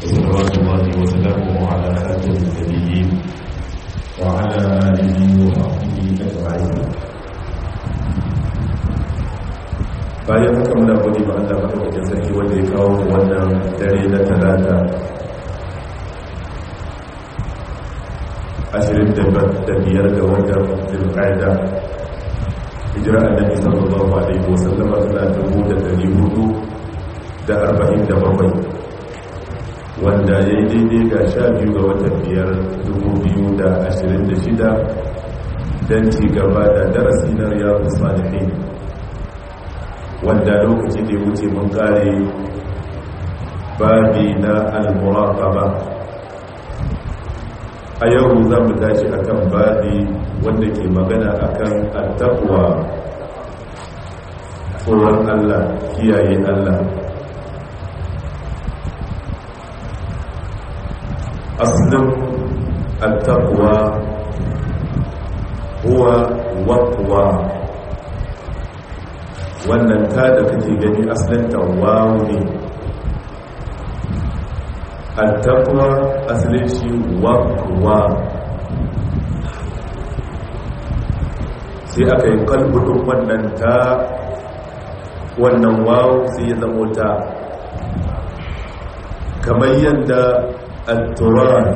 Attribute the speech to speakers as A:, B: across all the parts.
A: وصلوات الله وسلامه على خاتم النبيين وعلى آله وصحبه أجمعين bayan haka muna gode ba Allah madaukakin sarki wanda ya kawo wannan dare na talata ashirin da biyar ga watan zulqa'ida hijira annabi sallallahu alaihi wasallam tana dubu da dari hudu da arba'in da bakwai wanda ya yi daidai ga sha biyu ga watan biyar dubu biyu da ashirin da shida don ci gaba da darasi na riyadu salihin wanda lokaci da ya wuce mun kare babi na al-muraqaba a yau za mu tashi akan babi wanda ke magana akan at-taqwa tsoron Allah kiyaye Allah aslin at-taqwa huwa waqwa wannan ta da kake gani asalin tawawu ne attaqwa asalin shi waqwa sai aka yi kalbudin wannan ta wannan wawu sai ya zamo ta kamar yadda atturan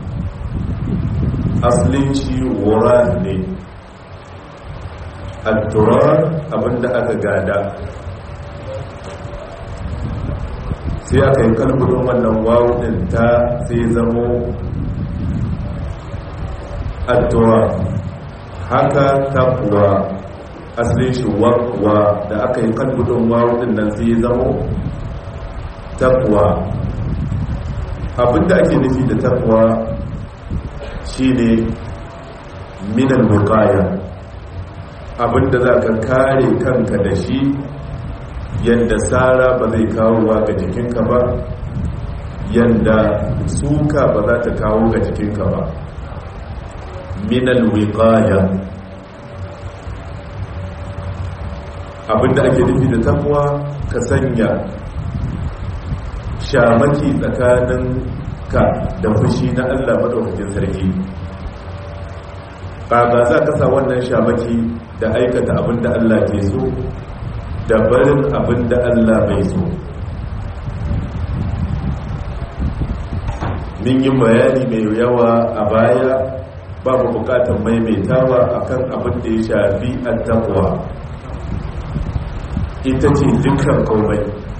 A: asalin shi wuran ne addurar abinda aka gada sai aka yi kalbudin wannan wawudin ta sai zamo addurar haka takuwa asalin shi wakwa da aka yi kalbudin wawudin nan sai zamo takuwa abinda ake nufi da takuwa shine minan bukaya abinda za ka kare kanka da shi yadda tsara ba zai kawo wa ga jikinka ba yadda suka ba za ta kawo ga jikinka ba minal wiqaya abinda ake nufi da takwa ka sanya shamaki tsakanin ka da fushi na Allah madaukakin sarki kaga za ka sa wannan shamaki da aikata abin da Allah ke so da barin abin da Allah bai so min yi bayani mai yawa a baya babu bukatar maimaitawa akan abin da ya shafi attaqwa ita ce dukkan komai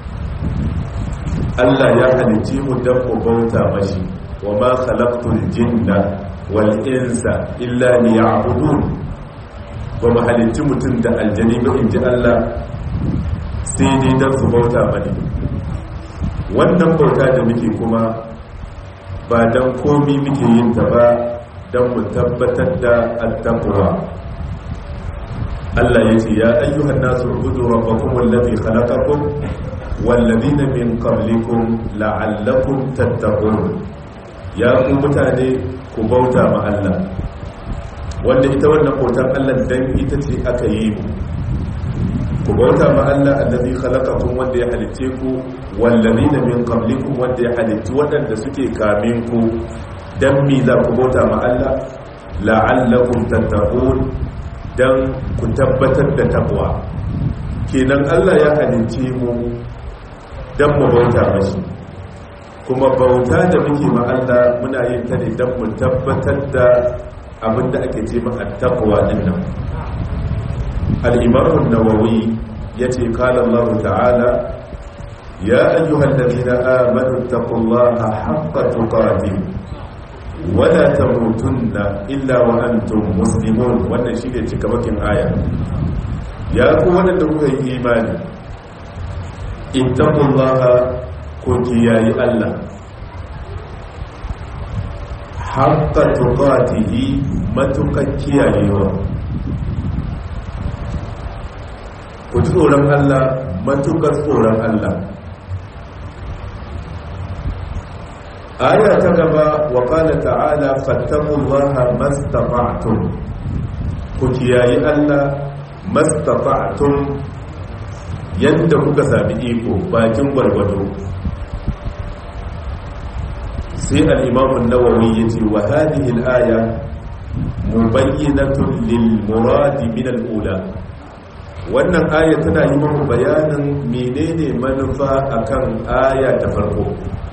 A: Allah ya halicci mu don mu bauta mashi wa ma khalaqtul jinna wal insa illa liya'budun ba mu halicci mutum da aljani ba in ji Allah sai dai don su bauta bane wannan bauta da muke kuma ba don komi muke yin ta ba don mu tabbatar da attaqwa Allah ya ce ya ayyuhan nasu ubudu rabbakum wallazi khalaqakum wallazina min qablikum la'allakum tattaqun ya ku mutane ku bauta ma Allah wanda ita wannan bautar Allah dan ita ce aka yi mu ku bauta ma Allah allazi khalaqakum wanda ya halitte ku wallazina min qablikum wanda ya halitti wadanda suke kamin ku dan mi za ku bauta ma Allah la'allakum tattaqun dan ku tabbatar da takwa kenan Allah ya halitte mu dan mu bauta mashi kuma bauta da muke ma Allah muna yin ta ne dan mu tabbatar da abinda ake ce ma attaqwa din nan al-imam an-nawawi yace qala Allah ta'ala ya ayyuhalladhina amanu taqullaha haqqa tuqatih wa la tamutunna illa wa antum muslimun wannan shine cikamakin aya ya ku wanda kuka yi imani ittaqullaha ku kiyayi Allah haqqa tuqatihi matukan kiyayewa ku ji tsoron Allah matukar tsoron Allah aya ta gaba wa qala ta'ala fattaqullaha mastata'tum ku kiyayi Allah mastata'tum yadda kuka sami iko bakin gwargwado sai al'imamun nawawi ya ce wa hadihil aya mubayyinatun lil muradi min al'ula wannan aya tana yi mamu bayanin menene manufa akan aya ta farko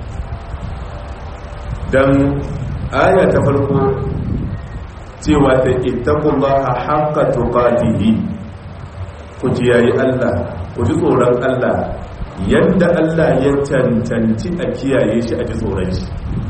A: don aya ta farko cewa ta ittaqullaha haqqa tuqatihi ku kiyaye Allah ku ji tsoron Allah yadda Allah ya cancanci a kiyaye shi a ji tsoron shi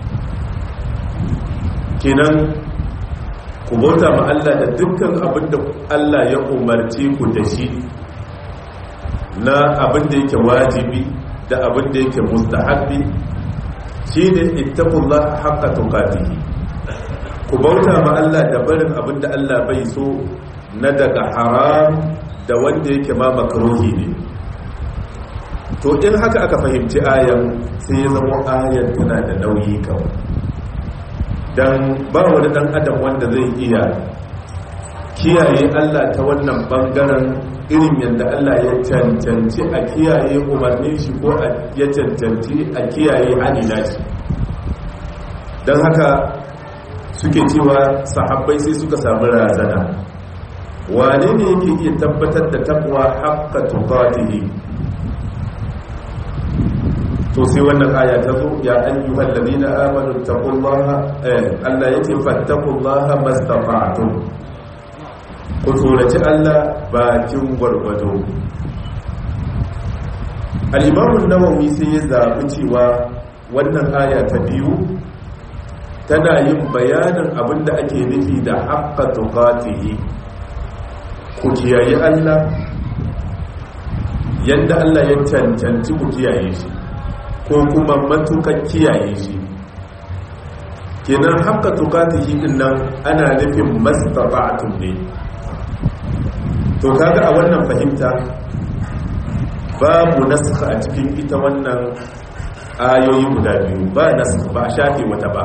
A: kenan ku bauta ma Allah da dukkan abin da Allah ya umarce ku da shi na abin da yake wajibi da abin da yake mustahabbi shine ittaqullah haqqa tuqatihi ku bauta ma Allah da barin abin da Allah bai so na daga haram da wanda yake ma makruhi ne to in haka aka fahimci ayan sai ya zama ayan tana da nauyi kawai don ba wani dan adam wanda zai iya kiyaye Allah ta wannan bangaren irin yadda Allah ya cancanci a kiyaye umarnin shi ko ya cancanci a kiyaye hanina shi don haka suke cewa sahabbai sai suka samu razana wane ne yake iya tabbatar da takwa haqqa tuqatihi to sai wannan aya ta zo ya ayyuhal ladina amanu taqullaha eh Allah yace fattaqullaha mastata'tum ku tsoraci Allah bakin gwargwado al-imam an-nawawi sai ya zabi cewa wannan aya ta biyu tana yin bayanin abinda ake nufi da haqqa tuqatihi ku kiyaye Allah yadda Allah ya cancanci ku kiyaye shi ko kuma matukan kiyaye shi kenan haka tukatihi din nan ana nufin mastata'atun ne to kaga a wannan fahimta babu nasakha a cikin ita wannan ayoyi guda biyu ba nasakha ba a shafe wata ba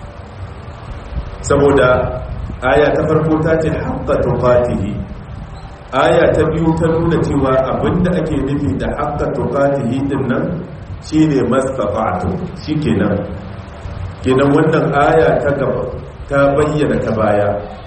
A: saboda aya ta farko ta ce haqqa tuqatihi aya ta biyu ta nuna cewa abinda ake nufi da haqqa tuqatihi din nan shine mastata'tu shikenan kenan wannan aya ta gaba ta bayyana ta baya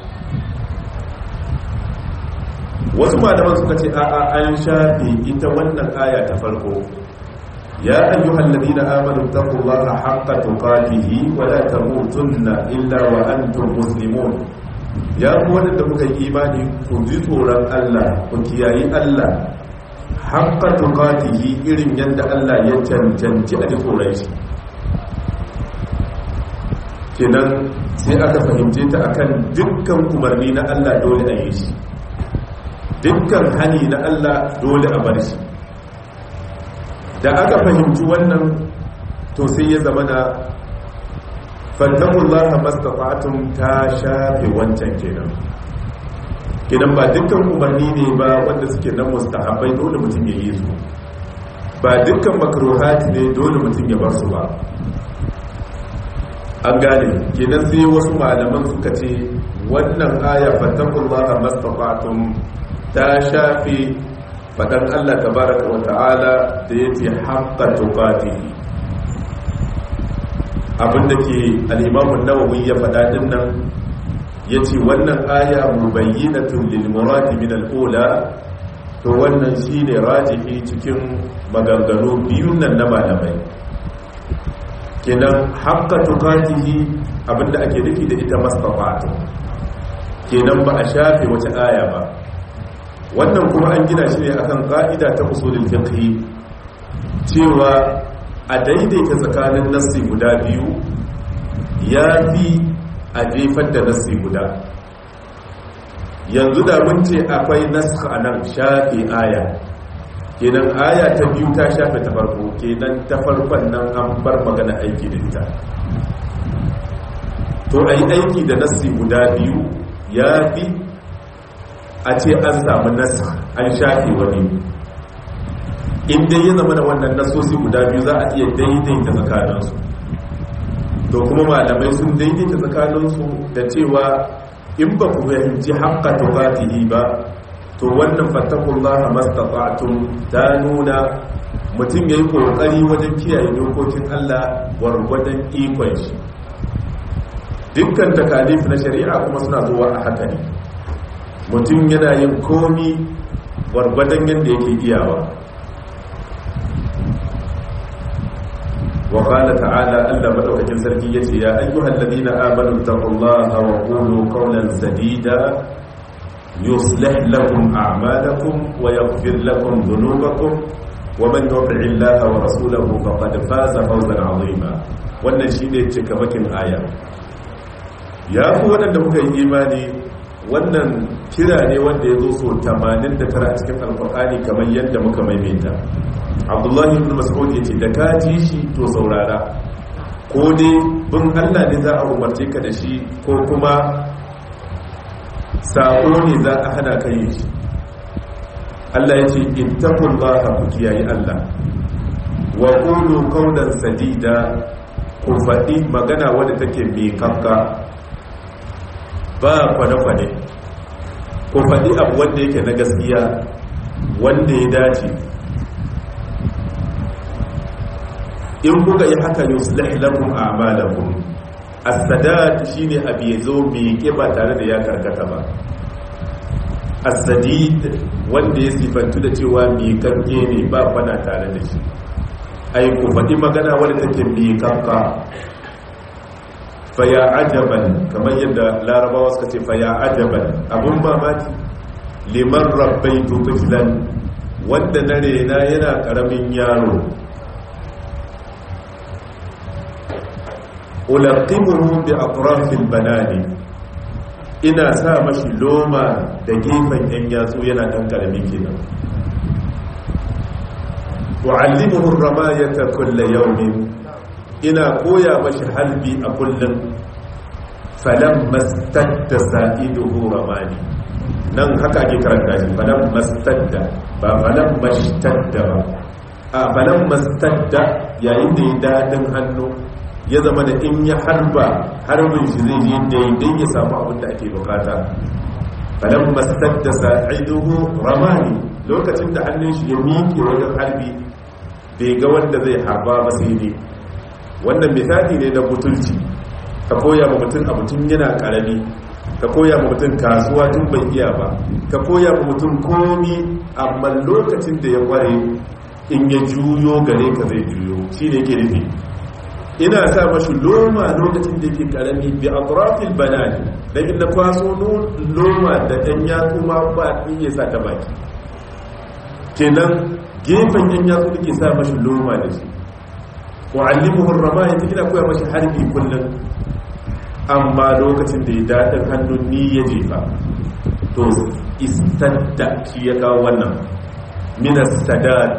A: wasu malaman suka ce a'a an shafe ita wannan aya ta farko ya ayyuhal ladina amanu taqullaha haqqa tuqatihi wa la tamutunna illa wa antum muslimun ya ku wanda kuka yi imani ku ji tsoron Allah ku kiyayi Allah haqqa tuqatihi irin yadda Allah ya cancanci a ji tsoron shi kenan sai aka fahimce ta akan dukkan umarni na Allah dole a yi shi dukkan hani na Allah dole a bar shi da aka fahimci wannan to sai ya zama na fattakullaha mastata'tum ta shafe wancan kenan kenan ba dukkan umarni ne ba wanda suke nan mustahabbai dole mutum ya yi su ba dukkan makruhati ne dole mutum ya bar su ba an gane kenan sai wasu malaman suka ce wannan aya fattakullaha mastata'tum ta shafi faɗan Allah tabaraka wa ta'ala da yace haqqa tuqatihi abinda ke al-Imam an-Nawawi ya faɗa din nan yace wannan aya mubayyinatun lil murad min al-ula to wannan shine rajihi cikin maganganu biyun nan na malamai kenan haqqa tuqatihi abinda ake nufi da ita mastafatu kenan ba a shafe wata aya ba wannan kuma an gina shi ne akan ka'ida ta usulul fiqh cewa a daidaita tsakanin nassi guda biyu ya fi a jefar da nassi guda yanzu da mun ce akwai naskha anan shafe aya kenan aya ta biyu ta shafe ta farko kenan ta farkon nan an bar magana aiki da ita to ayi aiki da nassi guda biyu ya fi a ce an samu nasa an shafe wani inda ya zama da wannan nasosi guda biyu za a iya daidaita tsakaninsu to kuma malamai sun daidaita tsakaninsu da cewa in ba ku fahimci haƙƙa tukatihi ba to wannan fattakullah mastata'tum ta nuna mutum ya yi ƙoƙari wajen kiyaye dokokin Allah gwargwadon ikon shi dukkan takalif na shari'a kuma suna zuwa a haka ne mutum yana yin komi gwargwadon yadda yake iyawa وقال تعالى ألا مدوكة سركية يا أيها الذين آمنوا اتقوا الله وقولوا قولا سديدا يصلح لكم أعمالكم ويغفر لكم ذنوبكم ومن يطع الله ورسوله فقد فاز فوزا عظيما wannan shine cikamakin aya ya fi waɗanda muka yi imani wannan kira ne wanda ya zo so 89 a cikin alfahari kamar yadda muka maimaita abdullahi ibn mas'ud ya ce da ka ji shi to saurara ko dai bin allah ne za a umarce ka da shi ko kuma sako ne za a hana ka yi shi allah ya ce ittaqullaha ku kiyaye allah wa qulu qawlan sadida ku faɗi magana wadda take mai kanka ba kwane-kwane ku faɗi abu wanda yake na gaskiya wanda ya dace in kuka yi haka yuslih lakum a'malakum as-sadat shine abi yazo mai kiba tare da ya karkata ba as-sadid wanda ya sifantu da cewa mai kanke ne ba fana tare da shi ai ku faɗi magana wadda take mai kanka faya ajaban kamar yadda larabawa suka ce faya ajaban abun mamaki liman rabbai tutukilan wanda na rena yana ƙaramin yaro ulaqimuhu bi atrafil banani ina sa mashi loma da gefen yan yatsu yana dan karami kenan wa'allimuhu ramayata kulla yawmin ina koya mashi halbi a kullum falan mastadda sa'iduhu ramani nan haka ake karanta shi falan mastadda ba falan mashtadda ba a falan mastadda yayin da ya dadin hannu ya zama da in ya harba harbin shi zai yi daidai ya samu abin da ake bukata falan mastadda sa'iduhu ramani lokacin da hannun shi ya miƙe wajen harbi bai ga wanda zai harba ba sai ne wannan misali ne na butulci ka koya ma mutum abu tun yana karami ka koya ma mutum kasuwa tun bai iya ba ka koya ma mutum komi amma lokacin da ya kware in ya juyo gare ka zai juyo shi ne ke nufi ina sa mashi loma lokacin da yake karami bi atrafil banani dan inda kwaso loma da dan yatsu ma ba iya sa ta baki kenan gefen yan yatsu da ke sa mashi loma da shi wa'allimuhu ramaya ta gina koya mashi harbi kullum amma lokacin da ya daɗin hannun ni ya jefa to istadda shi ya kawo wannan minas sadad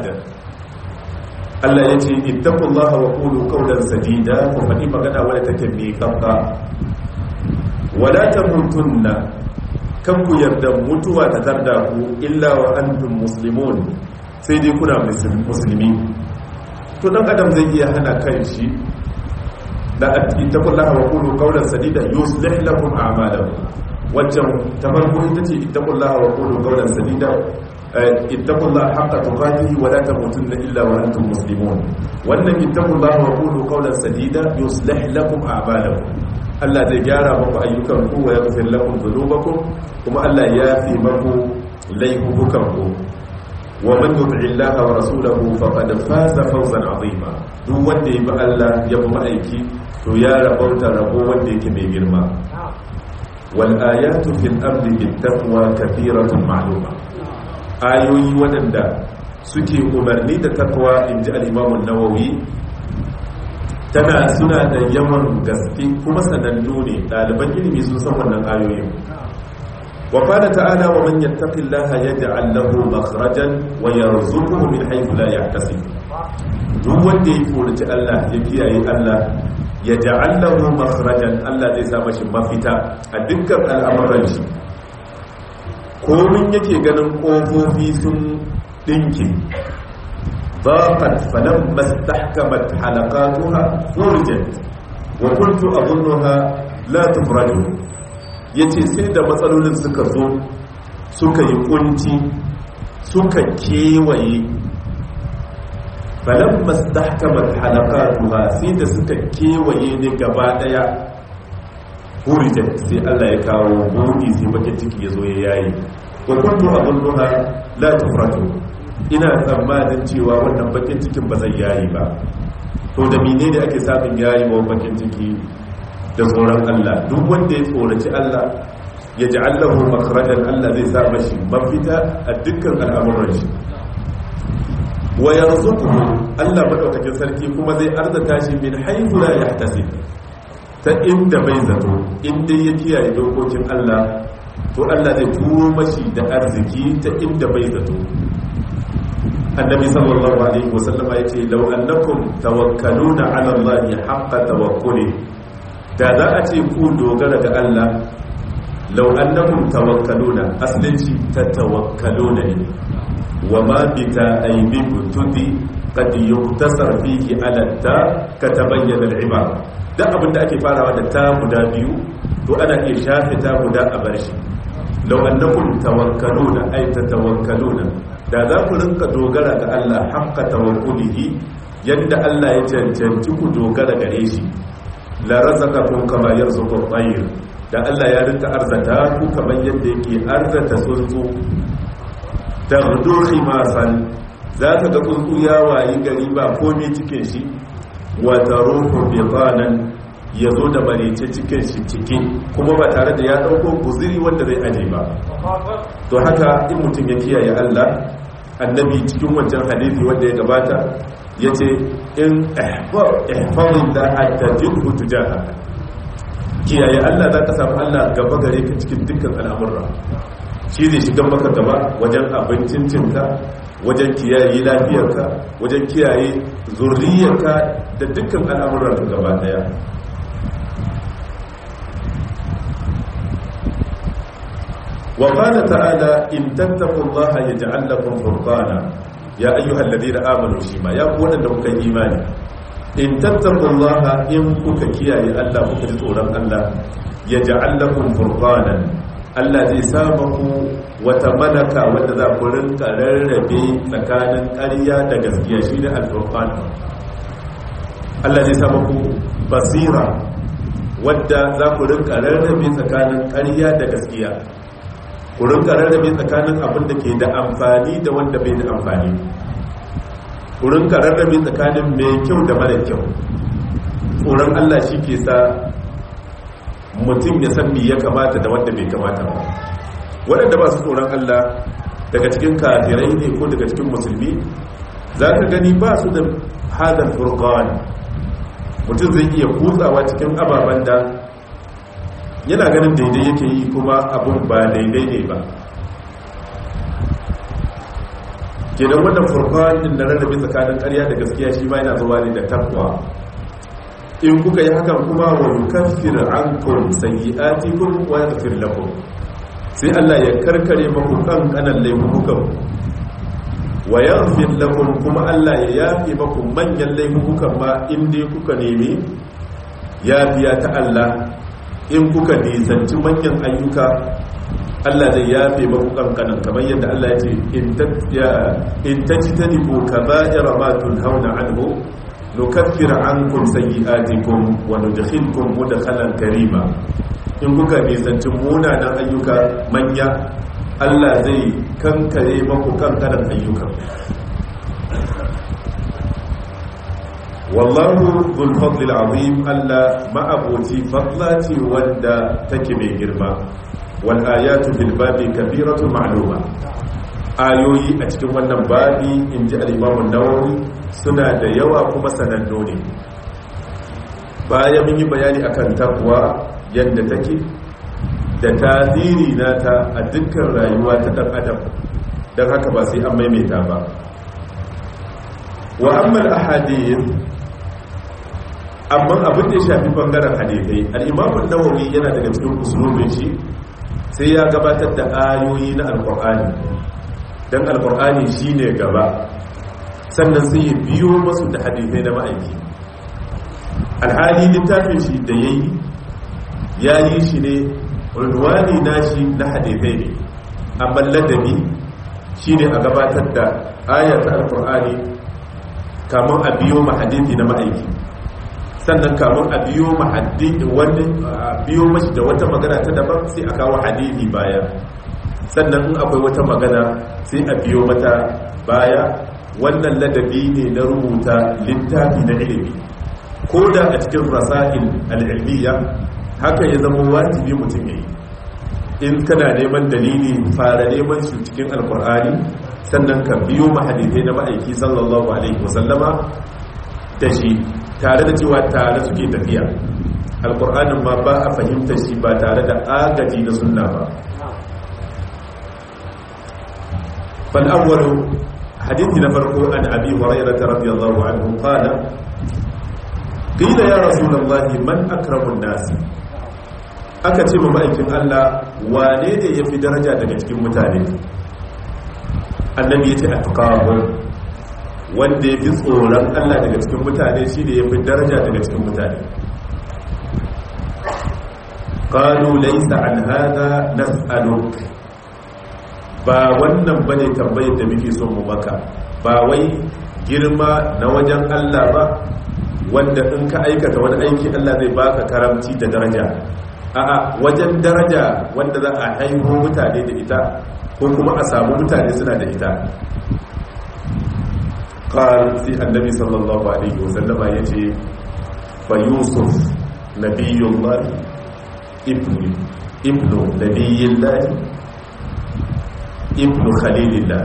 A: Allah ya ce ittaqullaha wa qulu qawlan sadida ku faɗi magana wadda take mai kanka wala tamutunna kan ku yarda mutuwa ta tarda ku illa wa antum muslimun sai dai kuna musulmi to dan adam zai iya hana kan shi da ittaqullaha wa qulu qawlan sadida yuslih lakum a'malakum wajen tabarku ita ce ittaqullaha wa qulu qawlan sadida ittaqullaha haqqa tuqatih wa la tamutunna illa wa antum muslimun wannan ittaqullaha wa qulu qawlan sadida yuslih lakum a'malakum Allah zai gyara muku ayyukan ku wa yaghfir lakum dhunubakum kuma Allah ya fi muku laifukan ku ومن يطع الله ورسوله فقد فاز فوزا عظيما duk wanda ya bi Allah ya bi ma'aiki to ya rabauta rabo wanda yake mai girma wal ayatu fil ardi bit taqwa kathiratun ma'luma ayoyi wadanda suke umarni da takwa inji al-Imam an-Nawawi tana suna da yawan gaske kuma sanannu ne ɗaliban ilimi sun san wannan ayoyin وقال تعالى ومن يتق الله يجعل له مخرجا ويرزقه من حيث لا يحتسب duk wanda ya furci Allah ya kiyaye Allah ya ja'allahu makhrajan Allah zai sa mashi mafita a dukkan al'amuran shi komin yake ganin kofofi sun dinki ضاقت فلما استحكمت حلقاتها فرجت وكنت أظنها لا تفرج yace sai da matsalolin suka zo suka yi kunci suka kewaye falamma stahkamat halaqatuha sai da suka kewaye ne gaba daya hurijat sai Allah ya kawo buɗi sai bakin ciki ya zo ya yayi wa kuntu adunnuha la tufratu ina tsammanin cewa wannan bakin cikin ba zai yayi ba to da menene ake samun yayi wa bakin ciki da tsoron Allah duk wanda ya tsoraci Allah ya ji Allahu makhrajan Allah zai sa mashi mafita a dukkan al'amuran shi wa yarzuquhu Allah madaukakin sarki kuma zai arzata shi min haythu la yahtasib ta inda bai zato inda ya kiyaye dokokin Allah to Allah zai turo mashi da arziki ta inda bai zato annabi sallallahu alaihi wasallam ya ce law annakum tawakkaluna ala Allah haqqa tawakkuli da za a ce ku dogara ga Allah law annakum tawakkaluna aslinci ta tawakkaluna ne wa ma bita aybikum tudi qad yuktasar fihi ala ta ka tabayyana al-ibad duk abin da ake farawa da ta guda biyu to ana iya shafe ta guda a bar shi lau annakum tawakkaluna ay tatawakkaluna da za ku rinka dogara ga Allah haqqa tawakkulihi yadda Allah ya cancanci ku dogara gare shi la razaqakum kama yarzuqu at-tayr da Allah ya rinka arzata ku kamar yadda yake arzata tsuntsu taghdu khimasan za ka ga tsuntsu ya wayi gari ba komai cikin shi wata ruhu bitanan ya zo da marice cikin shi ciki kuma ba tare da ya ɗauko guziri wanda zai aje ba to haka in mutum ya kiyaye Allah annabi cikin wancan hadisi wanda ya gabata ya ce in ihfarin da hatta jinhu tujaha kiyaye Allah za ka samu Allah gaba gare ka cikin dukkan al'amurra shi zai shiga maka gaba wajen abincin cinka wajen kiyaye lafiyarka wajen kiyaye zurriyarka da dukkan al'amuranka gaba daya wa qala ta'ala in tattaqullaha yaj'al lakum furqana ya ayyuhal ladina amanu shima ya ku wadanda kuka imani in tattaqullaha in kuka kiyaye Allah kuka ji tsoron Allah yaj'al lakum furqanan Allah zai sa maku wata malaka wadda za ku rinka rarrabe tsakanin ƙarya da gaskiya shi ne alfurqan Allah zai sa maku basira wadda za ku rinka rarrabe tsakanin ƙarya da gaskiya ku rinka rarrabe tsakanin abin da ke da amfani da wanda bai da amfani ku rinka rarrabe tsakanin mai kyau da mara kyau tsoron Allah shi ke sa mutum ya san me ya kamata da wanda bai kamata ba waɗanda ba su tsoron Allah daga cikin kafirai ne ko daga cikin musulmi za ka gani ba su da hadar furqan mutum zai iya kutsawa cikin ababen da yana ganin daidai yake yi kuma abun ba daidai ne ba kenan wannan furqan din da rarrabe tsakanin ƙarya da gaskiya shi ma yana zuwa ne da takwa in kuka yi hakan kuma wa yukaffir ankum sayyi'atikum wa yaghfir lakum sai Allah ya karkare maku kan kanan laifukan wa yaghfir lakum kuma Allah ya yafi maku manyan laifukan ma in dai kuka nemi yafiya ta Allah in kuka nisanci manyan ayyuka Allah zai yafe maku kankanan kamar yadda Allah ya ce in tajtanibu kaba'ira ma tunhauna anhu nukaffir ankum sayyi'atikum wa nudkhilkum mudkhalan karima in kuka nisanci munanan ayyuka manya Allah zai kankare maku kankanan ayyuka wallahu dhul fadlil azim Allah ma'abuti fadlati wanda take mai girma wal ayatu bil babi kabiratu ma'luma ayoyi a cikin wannan babi inji al-imam an-nawawi suna da yawa kuma sananno ne bayan mun yi bayani akan takwa yadda take da tasiri nata a dukkan rayuwa ta dan adam don haka ba sai an maimaita ba wa ammal ahadith amma abin da ya shafi bangaren hadithai al-imam an-nawawi yana daga cikin usulubin shi sai ya gabatar da ayoyi na alqur'ani dan alqur'ani shine gaba sannan sai ya biyo masu da hadithai na ma'aiki alhali littafin shi da ya yi ya yi shi ne unwani nashi na hadithai ne amma ladabi shi ne a gabatar da ayatul alkur'ani kamun a biyo mahadisi na ma'aiki sannan kamun a biyo mahadisi wani a biyo mashi da wata magana ta daban sai a kawo hadisi baya sannan in akwai wata magana sai a biyo mata baya wannan ladabi ne na rubuta littafi na ilimi ko da a cikin rasa'il al'ilmiya haka ya zama wajibi mutum ya yi in kana neman dalili fara neman shi cikin alkur'ani sannan ka biyo mahadithai na ma'aiki sallallahu alaihi wasallama da shi tare da cewa tare suke tafiya alkur'anin ma ba a fahimtar shi ba tare da agaji na sunna ba fal'awwalu hadithi na farko an abi hurairah radiyallahu anhu qala qila ya rasulullahi man akramun nasi aka ce ma ma'aikin Allah wane ne ya fi daraja daga cikin mutane annabi ya ce a tukawun wanda ya fi tsoron Allah daga cikin mutane shi ne ya fi daraja daga cikin mutane ƙalu laisa an hada nas'aluk ba wannan bane tambayar da muke son mu maka ba wai girma na wajen Allah ba wanda in ka aikata wani aiki Allah zai baka karamci da daraja a'a wajen daraja wanda za a haihu mutane da ita ko kuma a samu mutane suna da ita qal sai annabi sallallahu alaihi wasallam yace fa yusuf nabiyullah ibnu ibnu nabiyillah ibnu khalilillah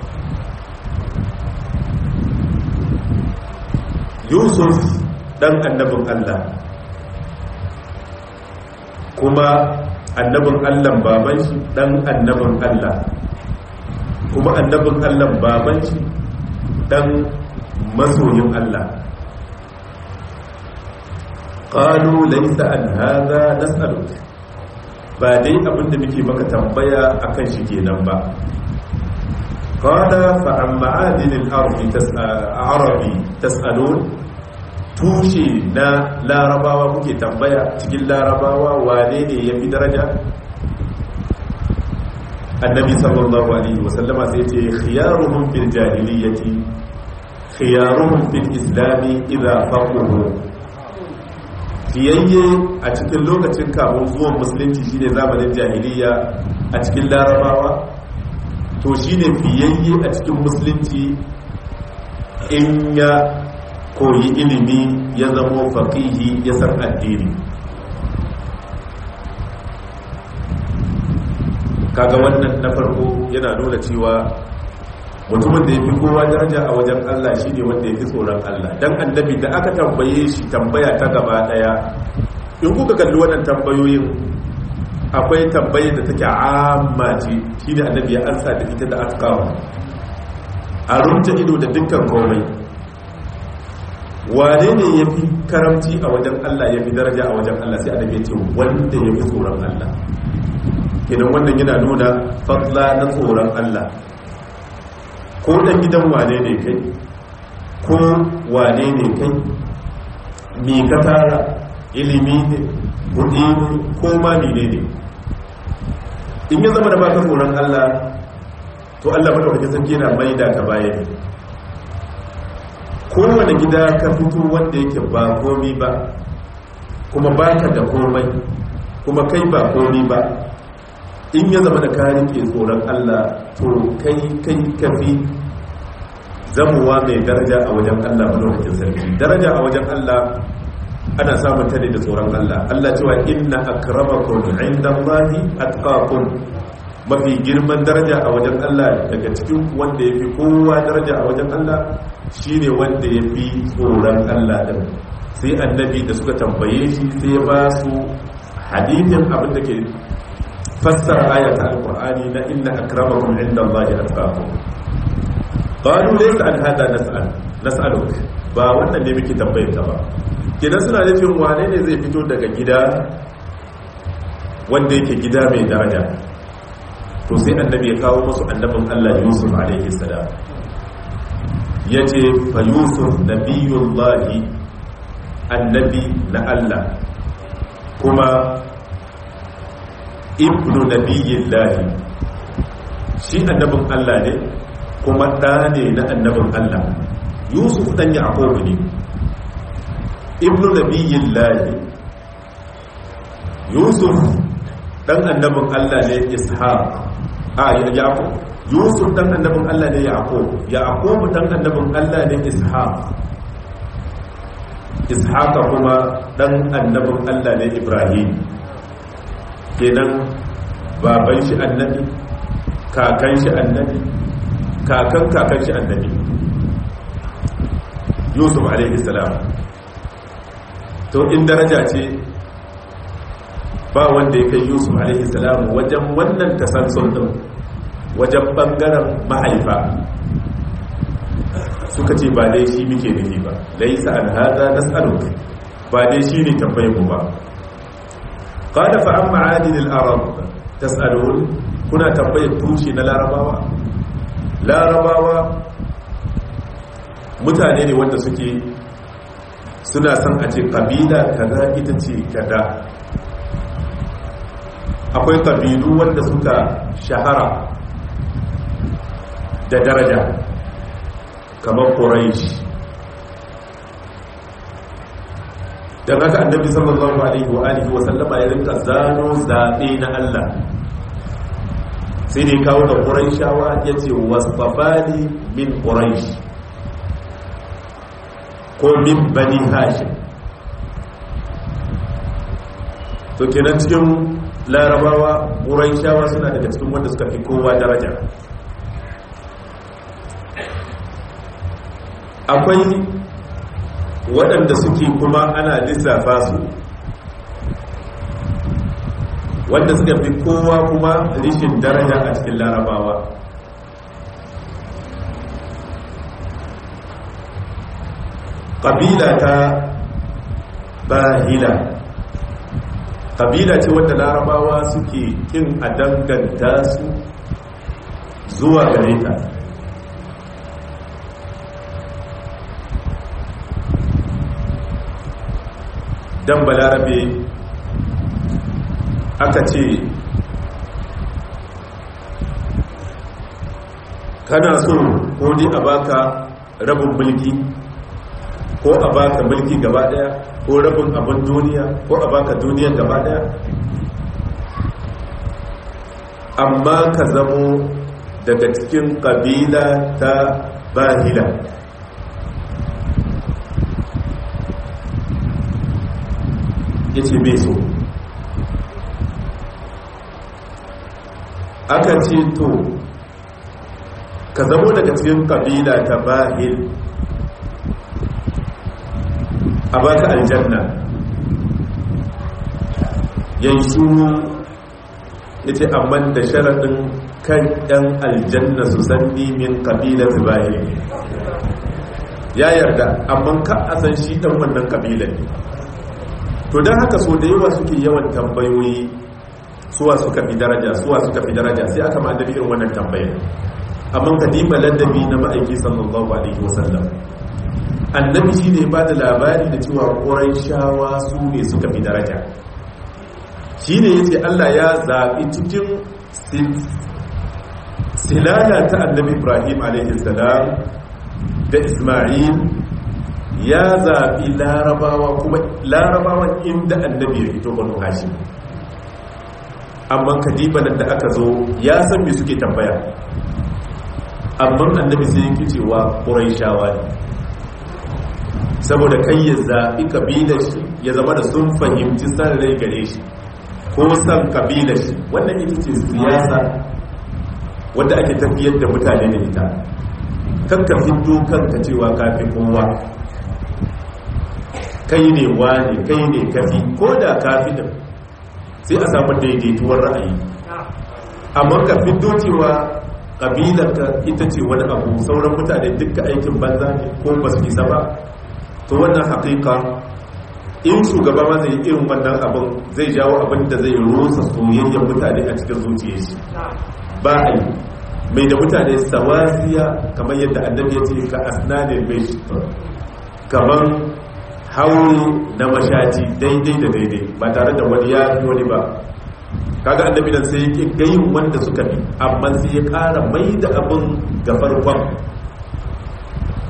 A: yusuf dan annabin Allah kuma annabin allah baban shi dan annabin allah kuma annabin allah baban shi dan masoyin allah qalu laysa an hadha nas'aluk ba dai abinda muke maka tambaya akan shi kenan ba qala fa an ma'adin al-ardi tas'arabi tas'alun tushe na larabawa kuke tambaya cikin larabawa wane ne ya fi daraja annabi sallallahu alaihi wasallama sai ce khiyaruhum fil jahiliyyati khiyaruhum fil islami idza faquhu fiyayye a cikin lokacin kamun zuwan musulunci shine zamanin jahiliya a cikin larabawa to shine fiyayye a cikin musulunci in ya koyi ilimi ya zamo faƙihi ya san addini kaga wannan na farko yana nuna cewa mutumin da ya fi kowa daraja a wajen Allah shi ne wanda ya fi tsoron Allah don annabi da aka tambaye shi tambaya ta gaba ɗaya in kuka kalli wannan tambayoyin akwai tambaye da take amma ce shi ne annabi ya ansa da ita da aka kawo a rumta ido da dukkan komai wane ne ya fi karamci a wajen Allah ya fi daraja a wajen Allah sai annabi ya ce wanda ya fi tsoron Allah kenan wannan yana nuna fadla na tsoron Allah ko dan gidan wane ne kai ko wane ne kai mi ka tara ilimi ne kudi ne ko ma ne ne in ya zama da baka tsoron Allah to Allah madaukakin sarki yana maida ka baya ne kowane gida ka fito wanda yake ba komi ba kuma baka da komai kuma kai ba komi ba in ya zama da ka rike tsoron Allah to kai kai kafi zamuwa mai daraja a wajen Allah madaukakin sarki daraja a wajen Allah ana samun ta ne da tsoron Allah Allah cewa inna akramakum indallahi atqakum mafi girman daraja a wajen Allah daga cikin wanda yafi kowa daraja a wajen Allah shine wanda yafi tsoron Allah din sai annabi da suka tambaye shi sai ya ba su hadithin abin da ke fassara ayata alqur'ani na inna akramakum indallahi atqakum qalu laysa an hada nas'al nas'aluk ba wannan ne muke tambayar ka ba kidan suna nufin wane ne zai fito daga gida wanda yake gida mai daraja to sai annabi ya kawo musu annabin Allah Yusuf alaihi salam yace fa Yusuf nabiyullahi annabi na Allah kuma ibnu nabiyillahi shi annabin Allah ne kuma ɗa ne na annabin Allah yusuf dan yaqub ne ibnu nabiyillahi yusuf dan annabin Allah ne ishaq a yaqub yusuf dan annabin Allah ne yaqub yaqub dan annabin Allah ne ishaq ishaq kuma dan annabin Allah ne ibrahim kenan baban shi annabi kakan shi annabi kakan kakan shi annabi yusuf alaihi salam to in daraja ce ba wanda ya kai yusuf alaihi salam wajen wannan tasansun din wajen bangaren mahaifa suka ce ba dai shi muke nufi ba laisa an hada nas'aluk ba dai shi ne tambayin mu ba qala fa amma adil al-arab tas'alun kuna tambayar tushe na larabawa larabawa mutane ne wanda suke suna son a ce kabila kaza ita ce kada akwai kabilu wanda suka shahara da daraja kamar quraish dan haka annabi sallallahu alaihi wa alihi wa sallama ya rinka zano zabe na Allah sai ne kawo da quraishawa yace wasfafani min quraish ko min bani hashim to kenan cikin larabawa quraishawa suna daga cikin wanda suka fi kowa daraja akwai waɗanda suke kuma ana lissafa su wanda suka fi kowa kuma rishin daraja a cikin larabawa ƙabila ta bahila ƙabila ce wanda larabawa suke kin a danganta su zuwa gare ta dan balarabe aka ce kana so ko dai a baka rabin mulki ko a baka mulki gaba daya ko rabin abin duniya ko a baka duniya gaba daya amma ka zamo daga cikin kabila ta bahila ya ce bai so aka ce to ka zamo daga cikin kabila ta bahil a baka aljanna yanzu ya ce amma da sharaɗin kan ɗan aljanna su san min kabila ta bahil ya yarda amma ka a san shi ɗan wannan kabila ne to don haka so da yawa suke yawan tambayoyi suwa suka fi daraja suwa suka fi daraja sai aka ma irin wannan tambayar amma kadima ladabi na ma'aiki sallallahu alaihi wasallam annabi shi ne ba da labari da cewa ƙorai shawa su ne suka fi daraja shi ne ya ce allah ya zaɓi cikin silala ta annabi ibrahim alaihi salam da ismail ya zaɓi larabawa kuma larabawan inda annabi ya fito banu hashim amma kadibanan da aka zo ya san me suke tambaya amma annabi sai yake cewa ƙuraishawa ne saboda kai ya zaɓi kabilar shi ya zama da sun fahimci san rai gare shi ko san kabilar shi wannan ita ce siyasa wadda ake tafiyar da mutane da ita kanka fito kanka cewa kafin kowa kai ne wani kai ne kafi ko da kafi da sai a samu daidaituwar ra'ayi amma ka fito cewa kabilarka ita ce wani abu sauran mutane duka aikin banza ne ko ba su isa ba to wannan haƙiƙa in shugaba ma zai irin wannan abin zai jawo abin da zai rusa soyayyar mutane a cikin zuciyar shi ba a yi mai da mutane sawasiya kamar yadda annabi ya ce ka asnanin mai kamar haure na mashaci daidai da daidai ba tare da wani ya fi wani ba kaga annabi nan sai yake gayin wanda suka bi amma sai ya kara mai da abin ga farkon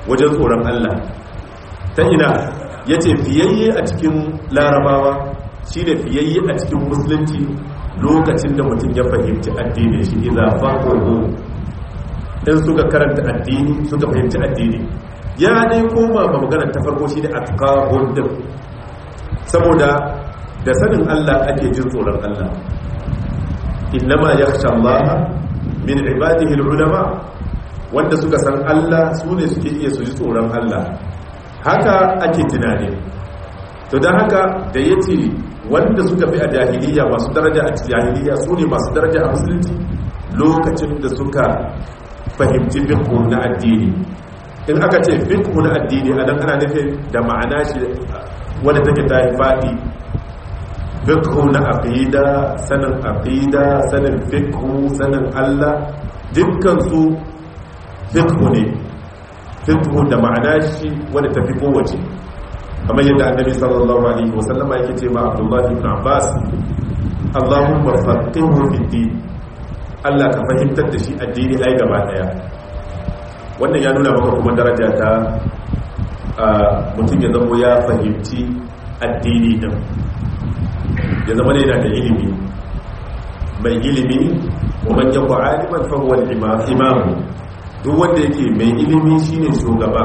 A: wajen tsoron Allah ta ina yace fiyayye a cikin larabawa shine fiyayye a cikin musulunci lokacin da mutum ya fahimci addini shi idza faqahu in suka karanta addini suka fahimci addini ya ne koma ba magana ta farko shi da atqahun din saboda da sanin Allah ake jin tsoron Allah innama yakhsha Allah min ibadihi ulama wanda suka san Allah su ne suke iya su ji tsoron Allah haka ake tunani to don haka da yace wanda suka fi a jahiliya masu daraja a jahiliya su ne masu daraja a musulunci lokacin da suka fahimci fiqh na addini in aka ce fiqh na addini a nan ana nufin da ma'ana shi wadda take ta yi faɗi fiqh na aqida sanin aqida sanin fiqh sanin Allah dukkan su fiqh ne fiqh da ma'ana shi wadda tafi kowace kamar yadda annabi sallallahu alaihi wasallama yake ce ma Abdullah ibn Abbas Allahumma faqihhu fi din Allah ka fahimtar da shi addini ai gaba daya wannan ya nuna maka kuma daraja ta mutum ya zama ya fahimci addini din ya zama ne yana da ilimi mai ilimi wa man yakwa aliman fa huwa al-imam duk wanda yake mai ilimi shine shugaba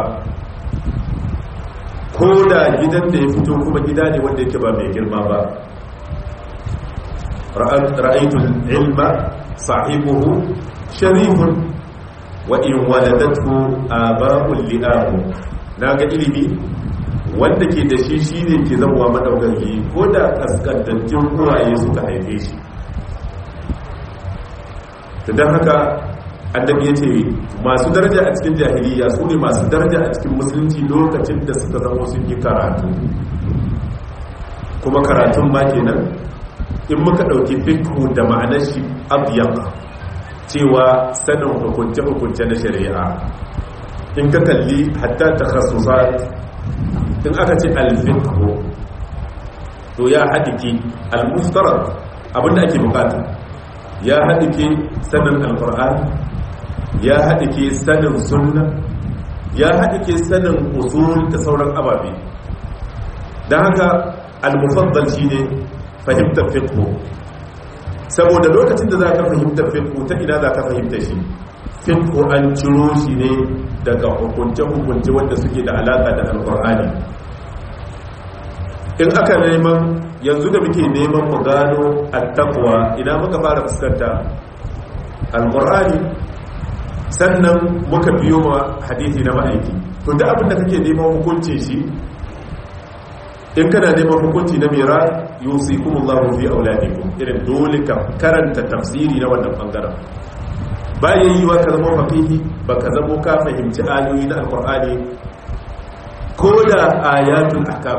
A: ko da gidan da ya fito kuma gida ne wanda yake ba mai girma ba ra'aytu al-ilma sahibuhu sharifun wa in waladathu aba'ul li'ahu naga ilimi wanda ke da shi shine ke zama madaukaki ko da kaskantattun uwaye suka haife shi don haka annabi ya ce masu daraja a cikin jahiliya su ne masu daraja a cikin musulunci lokacin da suka zama sun yi karatu kuma karatun ma kenan in muka ɗauki fikhu da ma'anar shi abiyan cewa sanin hukunce-hukunce na shari'a in ka kalli hatta ta in aka ce alfikhu to ya haɗike almustarar abinda ake bukata ya haɗike sanin alkur'ani ya haɗike sanin sunna ya haɗike sanin usul da sauran ababe don haka almufaddal shi ne fahimtar fiqhu saboda lokacin da za ka fahimtar fiqhu ta ina za ka fahimta shi fiqhu an ciro shi ne daga hukunce-hukunce wanda suke da alaƙa da alkur'ani in aka neman yanzu da muke neman mu gano attaqwa ina muka fara fuskanta alqur'ani sannan muka biyo ma hadisi na ma'aiki to da abin da kake neman hukunci shi in kana neman hukunci na mira yusikumullahu fi auladikum irin dole ka karanta tafsiri na wannan bangaren bayan yi wa ka zama faqihi baka zama ka fahimci ayoyi na alqur'ani ko da ayatul ahkam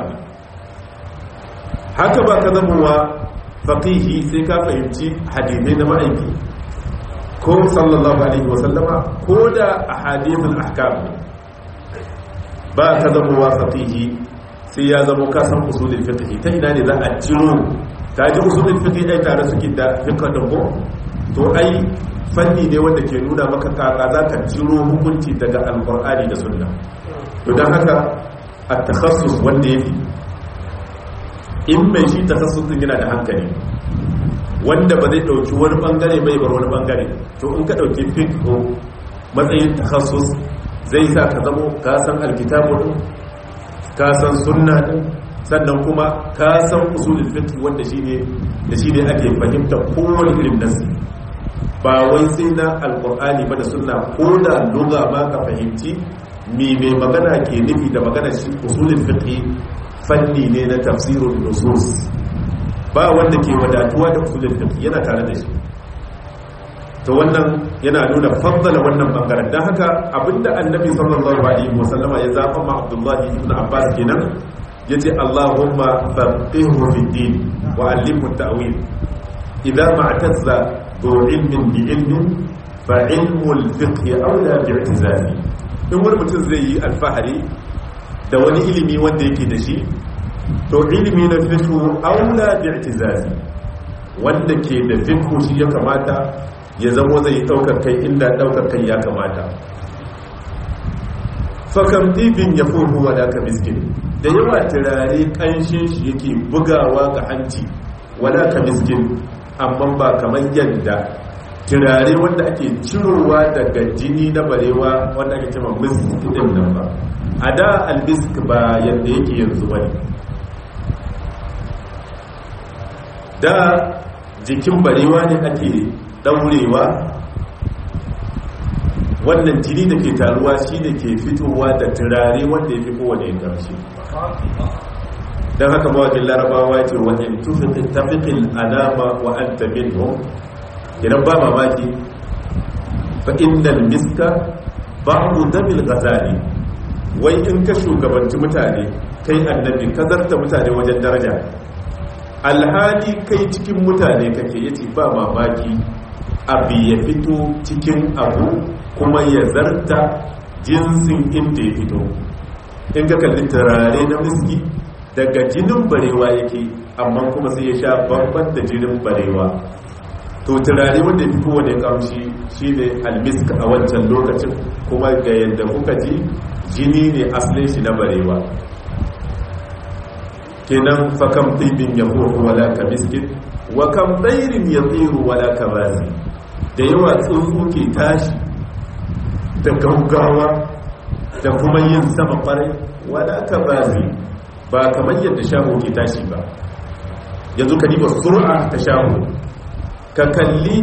A: haka ba ka zama wa faƙihi sai ka fahimci hadithai na ma'aiki ko sallallahu alaihi wasallama ko da a hadithun ahkam ba ka zama wa faƙihi sai ya zama ka san usulin fiqhi ta ina ne za a ciro ta ji usulin fiqhi ai tare suke da fiqh da ko to ai fanni ne wanda ke nuna maka kaka za ka ciro hukunci daga alqur'ani da sunna to dan haka at-takhassus wanda yake in mai shi takassusin yana da hankali wanda ba zai dauki wani bangare bai bar wani bangare to in ka dauki fiqh matsayin takassus zai sa ka zamo ka san alkitabu din ka san sunna din sannan kuma ka san usulul fiqh wanda shine da shine ake fahimta kowane irin nasi ba wai sai na alqur'ani ba da sunna ko da lugha ma ka fahimci me mai magana ke nufi da magana shi usulul fiqh fanni ne na tafsirun nusus ba wanda ke wadatuwa da usulul fiqh yana tare da shi to wannan yana nuna faddala wannan bangaren dan haka abinda annabi sallallahu alaihi wasallama ya zaba ma abdullahi ibn abbas kenan yace allahumma faqihhu fid din wa allimhu ta'wil idza ma'tazza du ilmin bi ilmin fa ilmu al-fiqh awla bi'tizali in wani mutum zai yi alfahari da wani ilimi wanda yake da shi to ilimi na fiqhu aula bi'tizazi wanda ke da fiqhu shi ya kamata ya zamo zai daukar kai inda daukar kai ya kamata fakam ɗibin ya fuhu wala ka miskin da yawa turare ƙanshin shi yake bugawa ga hanci wala ka miskin amma ba kamar yadda turare wanda ake cirowa daga jini na barewa wanda ake cewa misk din nan ba a da almisk ba yadda yake yanzu bane da jikin barewa ne ake daurewa wannan jini da ke taruwa shi ne ke fitowa da turare wanda ya fi kowane ƙarshe don haka mawakin larabawa ce wajen tafikin alama wa an tamin idan ba mamaki fa innal miska ba'du damil ghazali wai in ka shugabanci mutane kai annabi ka zarta mutane wajen daraja alhali kai cikin mutane kake yace ba mamaki abu ya fito cikin abu kuma ya zarta jinsin inda ya fito in ka kalli turare na miski daga jinin barewa yake amma kuma sai ya sha babban da jinin barewa to turare wanda fi kowane kamshi shi ne almisk a wancan lokacin kuma ga yadda kuka ji jini ne asalin shi na barewa kenan fakam ɗibin ya hoto wala ka miskin wa kam ɗairin ya tsiru wala ka razi da yawa tsuntsu ke tashi da gaugawa da kuma yin sama ƙwarai wala ka razi ba kamar yadda shaho ke tashi ba yanzu ka diba sur'a ta shaho ka kalli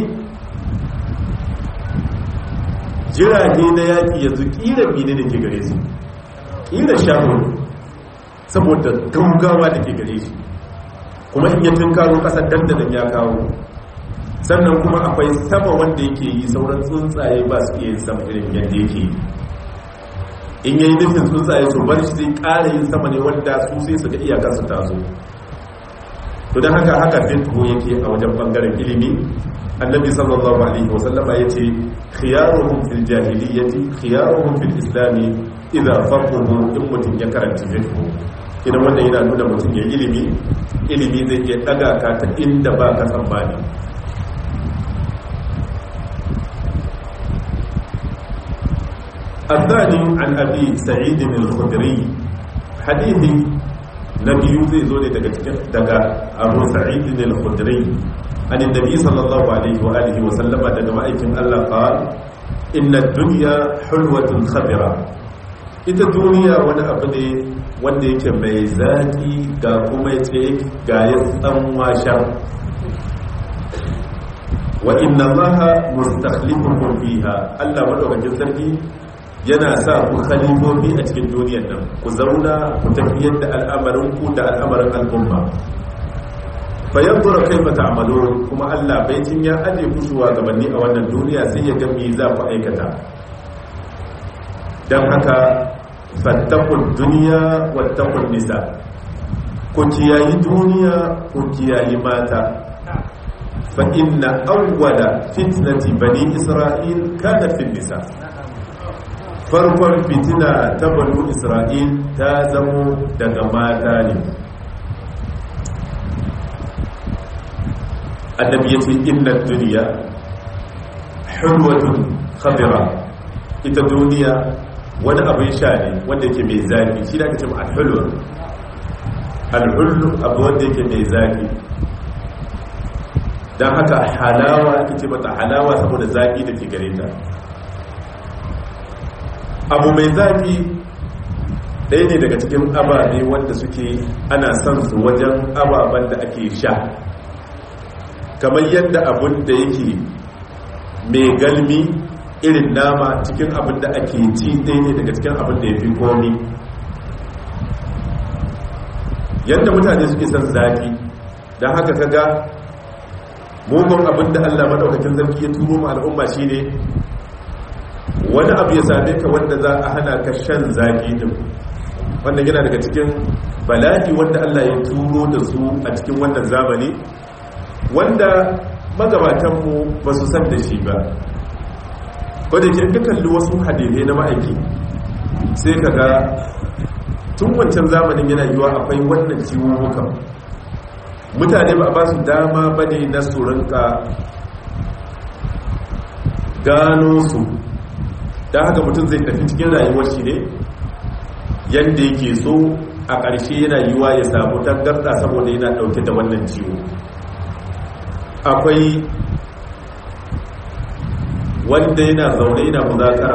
A: jirage na yaƙi yanzu ƙira mine da ke gare su ƙira shahun saboda gaugawa da ke gare shi kuma in yatin karo ƙasar dandanan ya kawo sannan kuma akwai sama wanda yake yi sauran tsuntsaye ba su iya sama irin yadda yake yi in yayi nufin tsuntsaye su bar shi zai ƙara yin sama ne wanda su sai su ga iyakar su taso to don haka haka fitko yake a wajen bangaren ilimi annabi sallallahu alaihi wasallam ya ce khiyaruhum fil jahiliyyati khiyaruhum fil islami idza faqahu in mutum ya karanta fitko idan wannan yana nuna mutum ya ilimi ilimi zai iya daga ka ta inda ba ka tsammani الثاني عن أبي سعيد الخدري حديث na biyu zai zo ne daga abu sa'id al-khudri an annabi sallallahu alaihi wa alihi wa sallama daga ma'aikin Allah qal inna ad-dunya hulwatun khabira ita duniya wani abu ne wanda yake mai zaki ga kuma yace ga ya tsan washa wa inna allaha mustakhlifukum fiha Allah madaukakin sarki yana sa ku khalifofi a cikin duniyar nan ku zauna ku tafiyar da al'amarinku da al'amarin al'umma bayan zura kai mata amalo kuma allah baitin ya aje ku gabanni a wannan duniya sai ya gami za ku aikata don haka fattakun duniya wattakun nisa ku kiyayi duniya ku kiyayi mata fa inna awwala fitnati bani isra'il kana fin nisa farkon fitina ta banu isra'il ta zamo daga mata ne annabi ya ce inna duniya hulwatun khabira ita duniya wani abin sha ne wanda yake mai zafi shi da aka ce al-hulwa al-hullu abu wanda yake mai zafi don haka halawa ake ce mata halawa saboda zafi da ke gare ta abu mai zafi ɗaya ne daga cikin ababe wanda suke ana son su wajen ababen da ake sha kamar yadda abun da yake mai galmi irin nama cikin abin da ake ci ɗaya ne daga cikin abin da ya fi komi yadda mutane suke son zafi don haka kaga mugun abin da allah maɗaukakin zarki ya turo ma al'umma shine wani abu ya same ka wanda za a hana ka shan zaki din wanda yana daga cikin bala'i wanda Allah ya turo da su a cikin wannan zamani wanda magabatanmu ba su san da shi ba wadda ke kalli wasu hadilai na ma'aiki sai ka ga tun wancan zamanin yana yiwa akwai wannan ciwuwukan mutane ba a ba su dama ba ne na su rinka gano su da haka mutum zai tafi cikin rayuwar shi ne yadda yake so a ƙarshe yana yiwa ya samu tangarɗa saboda yana ɗauke da wannan ciwo akwai wanda yana zaune yana muzakara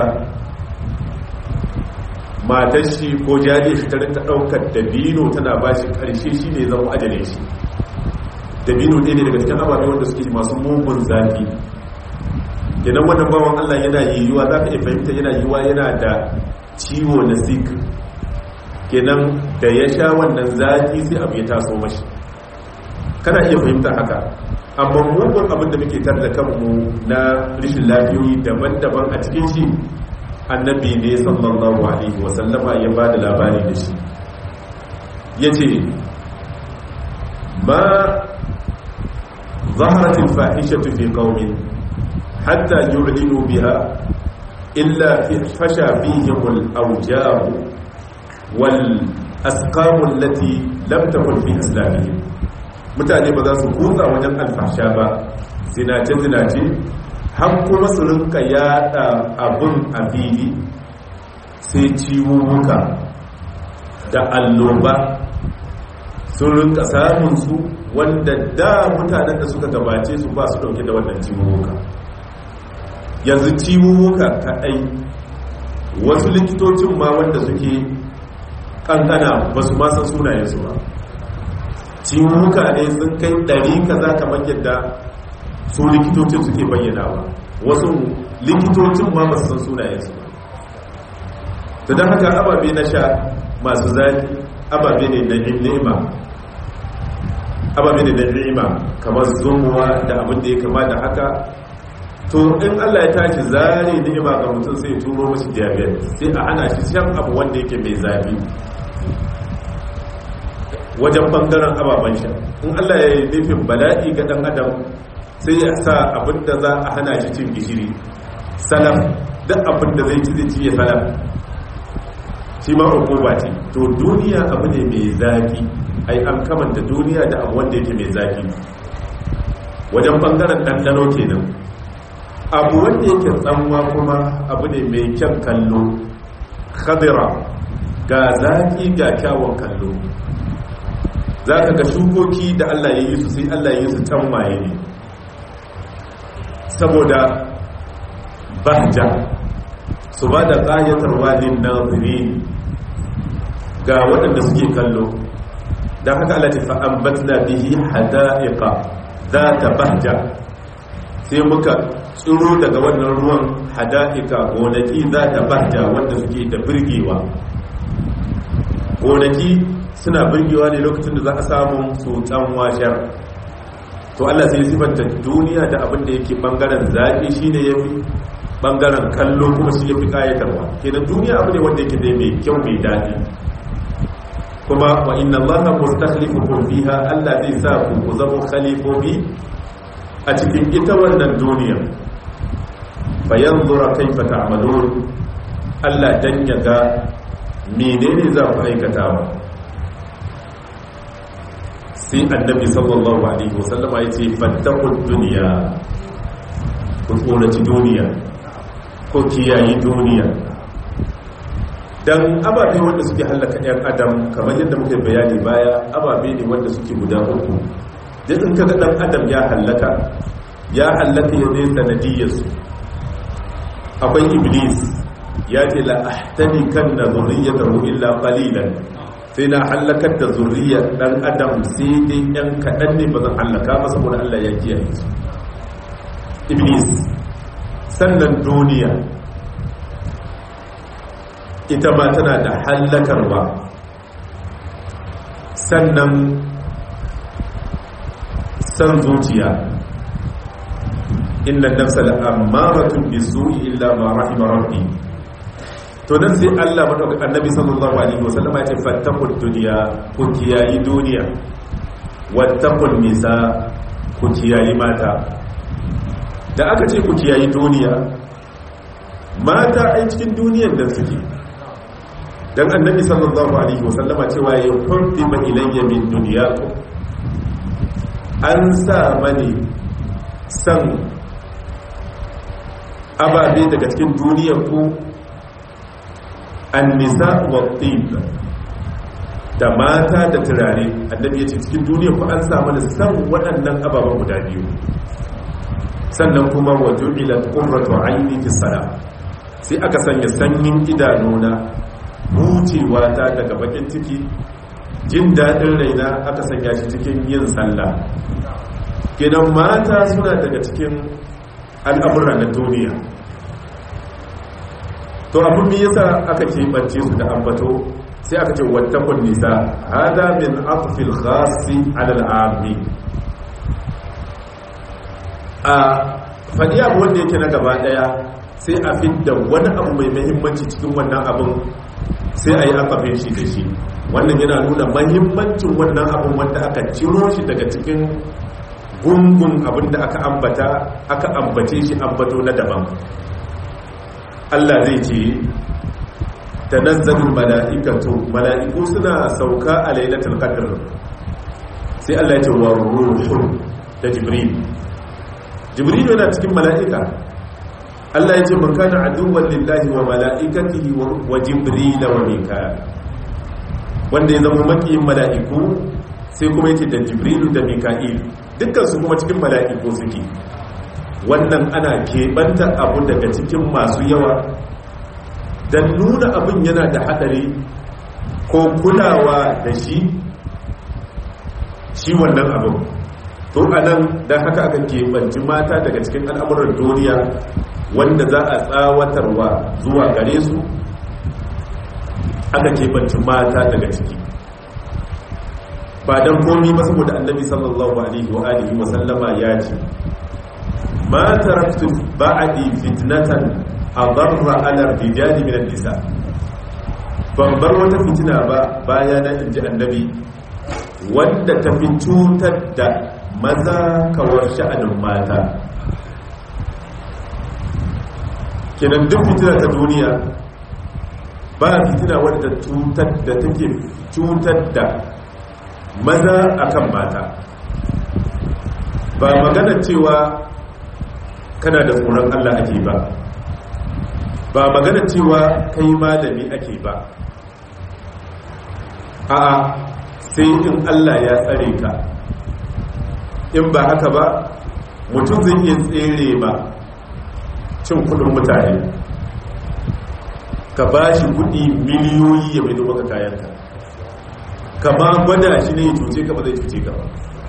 A: matar shi ko jari shi ta rinka ɗaukar dabino tana ba shi ƙarshe shi ne zama ajale shi dabino ɗaya ne daga cikin ababe wanda suke masu mugun zafi kenan wannan bawan allah yana yiwuwa za ka iya fahimta yana yiwuwa yana da ciwo na sik kenan da ya sha wannan zafi sai abu ya taso mashi kana iya fahimta haka amma mugun abin da muke tar da kanmu na rishin lafiyoyi daban-daban a cikin shi annabi ne sallallahu alaihi wasallama ya ba da labari da shi ya ce ma zaharatin fahishatu fi qaumin hatta yu'linu biha illa fasha fihim al-awjab wal asqam allati lam takun fi islamihim mutane ba za su kutsa wajen alfasha ba zinace zinace har kuma su rinka yada abun a fili sai ciwuwuka da alloba sun rinka samun su wanda da mutanen da suka gabace su ba su dauke da wannan ciwuwuka yanzu ciwuwuka kaɗai wasu likitocin ma wanda suke kankana ba su masan sunayensu ba ciwuwuka ne sun kai ɗari kaza kamar yadda su likitocin suke bayyanawa wasu likitocin ma basu san sunayensu ba ta don haka ababe na sha masu zaki ababe ne na ni'ima ababe ne na ni'ima kamar zumuwa da abin da ya kama da haka to in allah ya tashi zare ni'ima ga mutum sai ya turo mashi diabetes sai a hana shi shan abu wanda yake mai zafi wajen bangaren ababen sha in allah ya yi nufin bala'i ga dan adam sai ya sa abinda za a hana shi cin gishiri salaf duk abinda zai ci zai ci ya salaf shi ma hukuma ce to duniya abu ne mai zafi ai an kamanta duniya da abu wanda yake mai zafi wajen bangaren ɗanɗano kenan abu wanda yake tsanwa kuma abu ne mai kyan kallo khadira ga zaki ga kyawun kallo za ka ga shukoki da allah ya yi su sai allah ya yi su tanwaye ne saboda bahja su ba da ƙayatar walin naziri ga waɗanda suke kallo don haka alati fa'ambatna bihi hada'iqa za ta bahja sai muka tsiro daga wannan ruwan hada'iqa gonaki za ta bahja wanda suke da birgewa gonaki suna birgewa ne lokacin da za a samu tsotsan washar to Allah sai sifanta duniya da abin da yake bangaren zaƙi shine yafi bangaren kallo kuma shi yafi kayatarwa kenan duniya abu ne wanda yake da mai kyau mai daɗi kuma wa inna allaha mustakhlifukum fiha Allah zai sa ku ku zama khalifofi a cikin ita wannan duniya fa yanzura kaifa ta'malun Allah dan ya ga menene za ku aikatawa sai annabi sallallahu alaihi wasallama ya ce fattakun duniya ku tsoraci duniya ko kiyayi duniya don ababe wanda suke hallaka 'yan adam kamar yadda muka bayani baya ababe ne wanda suke guda uku duk in kaga dan adam ya hallaka ya hallaka ya ne sanadiyarsu akwai iblis ya ce la ahtani kan na zurriyatahu illa qalilan sai na hallakar da zurriyar dan adam sai dai yan kaɗan ne ba zan hallaka ba saboda Allah ya kiyaye su iblis sannan duniya ita ma tana da hallakarwa sannan san zuciya inna nafsa la'ammaratun bisu'i illa ma rahima rabbi to nan sai Allah madaukakin annabi sallallahu alaihi wasallam ya ce fattaqud dunya ku kiyayi duniya wattaqul nisa ku kiyayi mata da aka ce ku kiyayi duniya mata ai cikin duniyar da suke dan annabi sallallahu alaihi wasallama cewa ya hurtima ilayya min dunyakum an sa mani san ababe daga cikin duniyar ku an-nisa wa da mata da turare annabi ya ce cikin duniya ku an samu da san waɗannan ababen guda biyu sannan kuma wa ju'ilat qurratu ayni fi salat sai aka sanya sanyin idanuna hucewa ta daga bakin ciki jin daɗin raina aka sanya shi cikin yin sallah gidan mata suna daga cikin al'amura na duniya to abin me yasa aka keɓance su da ambato sai aka ce wattakun nisa hada min atfil khasi ala al'ami a faɗi abu wanda yake na gaba ɗaya sai a fidda wani abu mai mahimmanci cikin wannan abin sai a yi akafin shi da shi wannan yana nuna mahimmancin wannan abin wanda aka ciro shi daga cikin gungun abin da aka ambata aka ambace shi ambato na daban Allah zai ce tanazzalul mala'ikatu mala'iku suna sauka a lailatul qadr sai Allah ya ce wa ruhu da jibril jibril yana cikin mala'ika Allah ya ce man kana aduwwan lillahi wa mala'ikatihi wa jibril wa mika'il wanda ya zama makiyin mala'iku sai kuma yake da jibril da mika'il dukkan su kuma cikin mala'iku suke wannan ana keɓanta abu daga cikin masu yawa don nuna abin yana da haɗari ko kulawa da shi shi wannan abin to a nan don haka aka keɓanci mata daga cikin al'amuran duniya wanda za a tsawatarwa zuwa gare su aka keɓanci mata daga ciki ba don komi ba saboda annabi sallallahu alaihi wa alihi wa sallama ya ce ma taraktu ba'di fitnatan adarra ala rijali min an-nisa ban bar wata fitina ba baya na inji annabi wanda ta fi cutar da maza kawar sha'anin mata kenan duk fitina ta duniya ba fitina wadda cutar da take cutar da maza akan mata ba magana cewa kana da tsoron Allah ake ba ba magana cewa kai malami ake ba a'a sai in Allah ya tsare ka in ba haka ba mutum zai iya tsere ba cin kudin mutane ka ba shi kudi miliyoyi ya mai maka kayanka kama gwada shi ne ya cuce ka ba zai cuce ka ba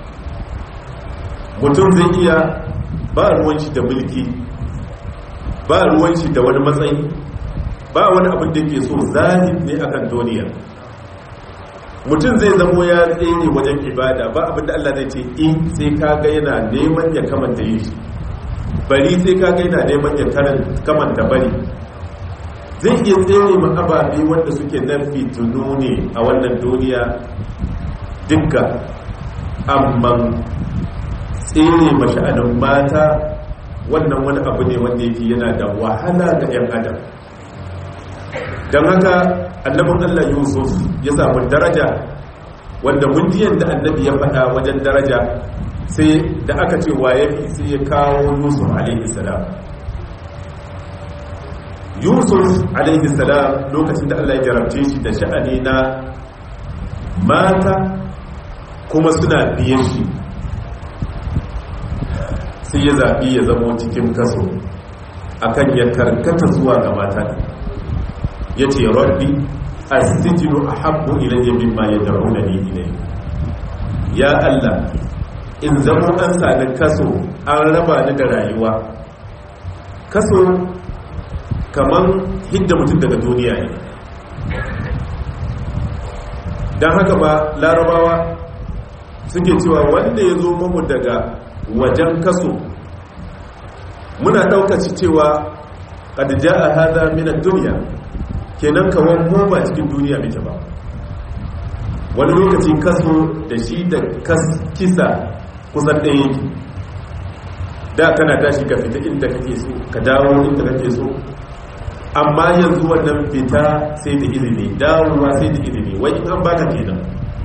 A: mutum zai iya ba ruwan shi da mulki ba ruwan shi da wani matsayi ba wani abin da ke so zahid ne akan duniya mutum zai zamo ya tsaye wajen ibada ba abin da Allah zai ce in sai kaga yana neman ya kamanta yi shi bari sai kaga yana neman ya kamanta bari zai iya tsere ma ababe wanda suke nan fitunu ne a wannan duniya dukka amma tsere masha'anin mata wannan wani abu ne wanda yake yana da wahala ga 'yan adam don haka annabin allah yusuf ya samu daraja wanda mundiyan da annabi ya faɗa wajen daraja sai da aka ce waye sai ya kawo yusuf alaihi salam yusuf alaihi salam lokacin da allah ya jarabce shi da sha'ani na mata kuma suna biye shi sai ya zaɓi ya zama cikin kaso akan ya karkata zuwa ga mata ya ce rabbi astijinu a habbu ilayya mimma ya da'una ni ilai ya allah in zama an sani kaso an raba ni da rayuwa kaso kamar hidda mutum daga duniya ne don haka ba larabawa suke cewa wanda ya zo mamu daga wajen kaso muna ɗaukaci cewa ƙadija a haza minar duniya kenan kawon mu ba cikin duniya muke ba wani lokaci kaso da shi da kisa kusan ɗaya yake da kana tashi ka fita inda kake so ka dawo inda kake so amma yanzu wannan fita sai da izini dawowa sai da izini wai in an baka kenan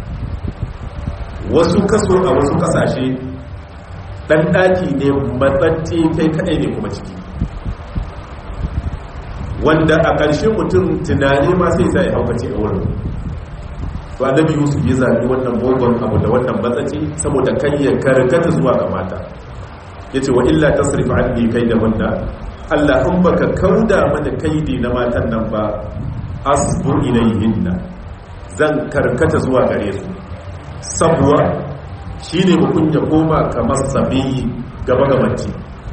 A: wasu kaso a wasu kasashe dan daki ne matsatsi kai kadai ne kuma ciki wanda a ƙarshe mutum tunani ma sai sai haukace a wurin to annabi yusuf ya zaɓi wannan mugun abu da wannan matsaci saboda kai ya karkata zuwa ga mata ya ce wa illa tasrif anni kai da wanda Allah in baka kauda mana kaidi na matan nan ba asbu ilayhinna zan karkata zuwa gare su sabuwa shine mukun ya koma kamar sabiyi gaba gabanci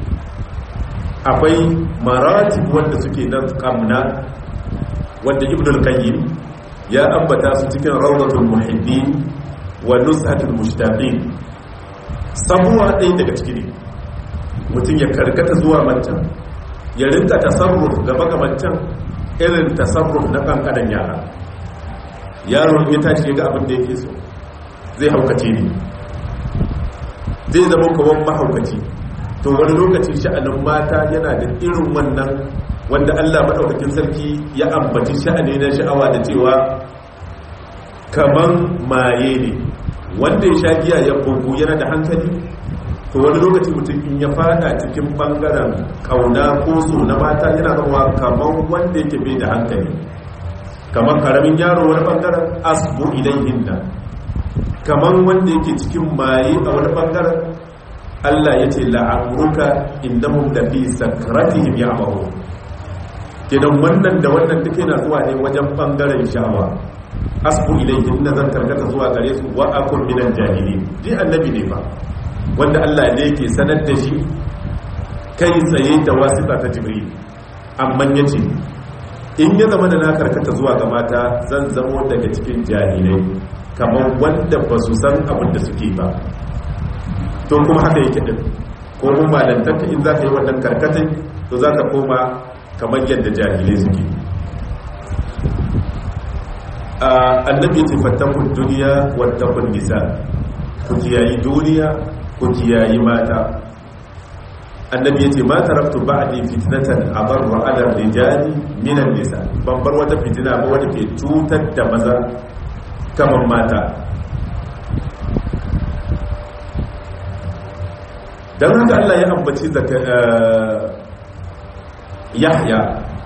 A: akwai maratib wanda suke nan kamna wanda ibnul qayyim ya ambata su cikin rawdatul muhibbin wa nuzhatul mushtaqin sabuwa ɗaya daga ciki ne mutum ya karkata zuwa mancan ya rinka tasarruf gaba ga mancan irin tasarruf na kankanan yara yaro ya tashi ga abin da yake so zai haukace ne zai zama kawon mahaukaci to wani lokaci sha'anin mata yana da irin wannan wanda Allah maɗaukakin sarki ya ambaci sha'ani na sha'awa da cewa kaman maye ne wanda ya sha giya ya bugu yana da hankali to wani lokaci mutum in ya fada cikin bangaren kauna ko so na mata yana zama kaman wanda yake bai da hankali kaman karamin yaro wani bangaren asbu ilayhinna kaman wanda yake cikin maye a wani bangaren Allah ya ce la'amruka innahum da fi sakratihim ya'mahu kenan wannan da wannan duk yana zuwa ne wajen bangaren sha'awa asbu ilayhi inna zan karkata zuwa gare su wa akun minal jahilin ji annabi ne fa wanda Allah ne yake sanar da shi kai tsaye da wasita ta jibril amma yace in ya zama da na karkata zuwa ga mata zan zamo daga cikin jahilai kamar wanda ba su san abin da suke ba to kuma haka yake din ko mun malantarka in za ka yi wannan karkatai to za ka koma kamar yadda jahilai suke annabi ya ce fattakun duniya wattakun nisa ku kiyayi duniya ku kiyayi mata annabi ya ce ma taraktu ba'di fitnatan abarra ala rijali minan nisa ban bar wata fitina ba wanda ke cutar da maza kamar mata don haka Allah ya ambaci zaka yahya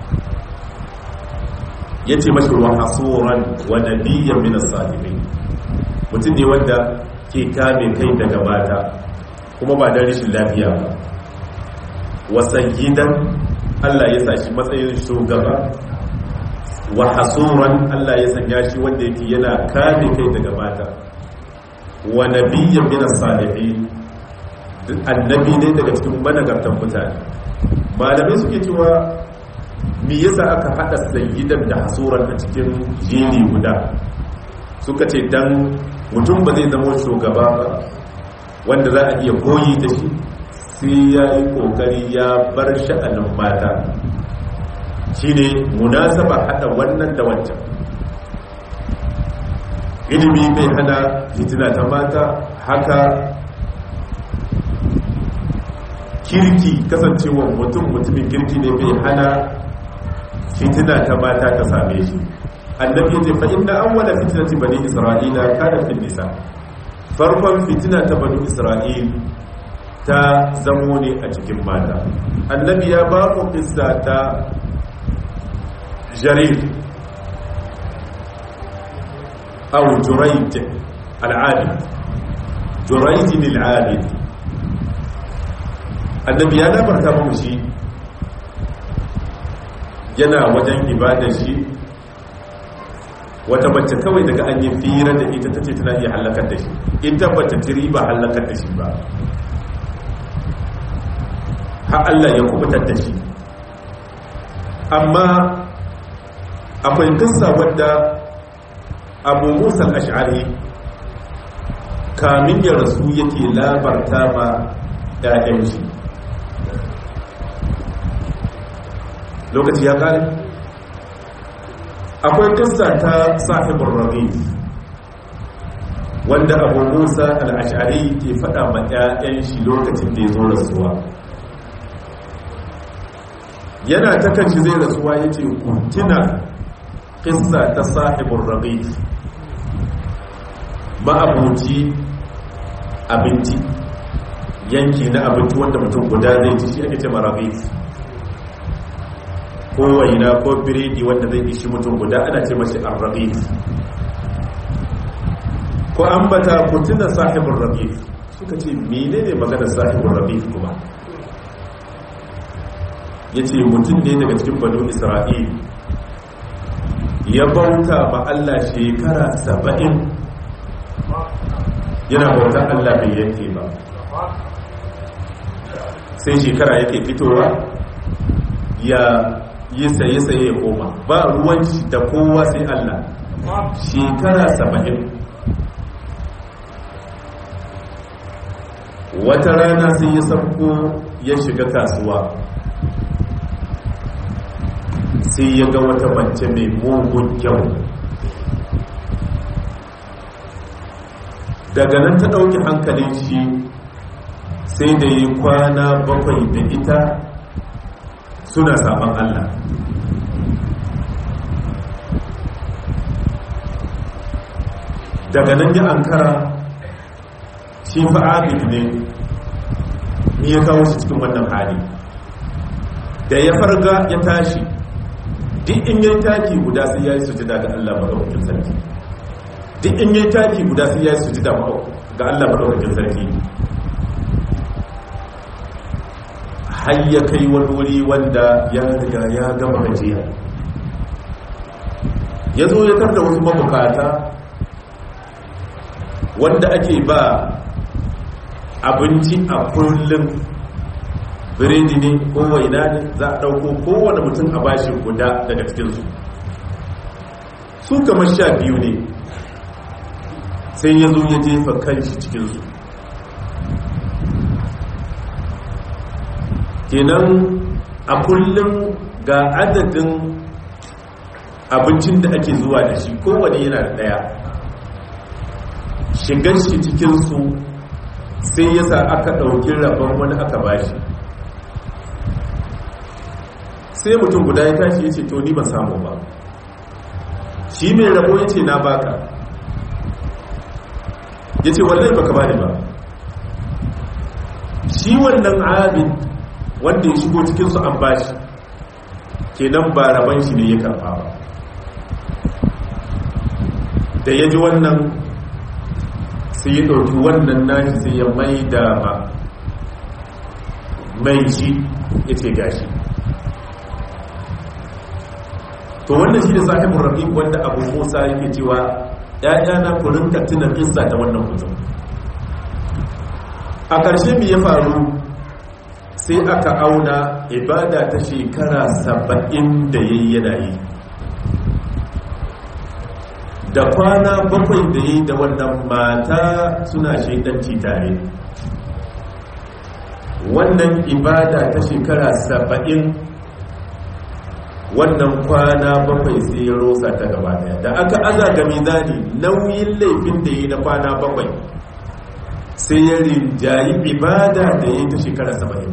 A: ya ce mashi wa hasuran wa nabiyyan min as-salihin mutum ne wanda ke kame kai daga mata kuma ba da rashin lafiya ba wa sayyidan Allah ya sa shi matsayin shugaba wa hasuran Allah ya sanya shi wanda yake yana kame kai daga mata wa nabiyyan min as-salihin annabi ne daga cikin managartan mutane malamai suke cewa me yasa aka hada sayyidan da hasuran a cikin jeri guda suka ce dan mutum ba zai zama shugaba ba wanda za a iya koyi da shi sai ya yi kokari ya bar sha'anin mata shine munasaba hada wannan da wancan ilimi bai hana fitina ta mata haka kirki kasancewa mutum mutumin kirki ne bai hana fitina ta mata ta same shi annabi ya ce fa inna awwala fitnati bani isra'ila kana fil nisa farkon fitina ta bani isra'il ta zamo ne a cikin mata annabi ya ba ku kissa ta jarir aw jurayj al-abid jurayj al-abid annabi ya labarta mu shi yana wajen ibadar shi wata bacce kawai daga an yi fira da ita ta ce tana iya hallakar da shi in tabbata tiri ba hallakar da shi ba har Allah ya kubutar da shi amma akwai kissa wadda abu musa ash'ari kamin ya rasu yake labarta ma 'ya'yan shi lokaci ya kare akwai kissa ta sahibin rabi wanda abu musa al'ashari ke fada ma 'ya'yan shi lokacin da ya zo rasuwa yana ta kanshi zai rasuwa ya ce kuntina kissa ta sahibin rabi ma'abuci abinci yanki na abinci wanda mutum guda zai ci shi ake ce marabi ko waina ko biredi wanda zai ishi mutum guda ana ce mashi arraqif ko ambata ku tuna sahibul raqif suka ce menene maganar sahibul raqif kuma yace mutum ne daga cikin banu isra'il ya bauta ba Allah shekara saba'in yana bautar Allah bai yanke ba sai shekara yake fitowa ya yi saye-saye ya koma ba ruwan da kowa sai Allah shekara saba'in wata rana sai ya sabko ya shiga kasuwa sai ya ga wata mace mai mugun kyau daga nan ta ɗauki hankalin shi sai da yi kwana bakwai da ita suna saman Allah daga nan ya ankara shi fa'abid ne ni ya kawo shi cikin wannan hali da ya farga ya tashi duk in yi taki guda sai ya yi sujida ga Allah maɗaukakin sarki duk in yi taki guda sai ya yi sujida ga Allah maɗaukakin sarki har ya kai wani wuri wanda ya riga ya gama gajiya ya zo ya tarda wasu mabukata wanda ake ba abinci a kullum biredi ne ko waina ne za a ɗauko kowane mutum a bashi guda daga cikinsu su kamar sha biyu ne sai ya zo ya jefa kanshi cikinsu kenan a kullum ga adadin abincin da ake zuwa da shi kowane yana da ɗaya shigar shi cikinsu sai ya sa aka ɗauki rabon wani aka bashi sai mutum guda ya tashi ya ce to ni ba samu ba shi mai rabo ya ce na baka ya ce wallai baka bani ba shi wannan abin wanda ya shigo cikinsu an bashi kenan ba rabon shi ne ya karfa ba da ya ji wannan sai ya ɗauki wannan nashi sai ya mai da ma mai shi ya ce gashi to wannan shi da sahibin rafiq wanda abu musa yake cewa ‘ya'yana ku rinka tunan izza da wannan mutum a ƙarshe mai ya faru sai aka auna ibada ta shekara saba'in da ya yi yana yi da kwana bakwai da yi da wannan mata suna shaidanci tare wannan ibada ta shekara saba'in wannan kwana bakwai sai ya rosa ta gaba daya da aka aza ga mizani nauyin laifin da yi na kwana bakwai sai ya rinjayi ibada da ya yi ta shekara saba'in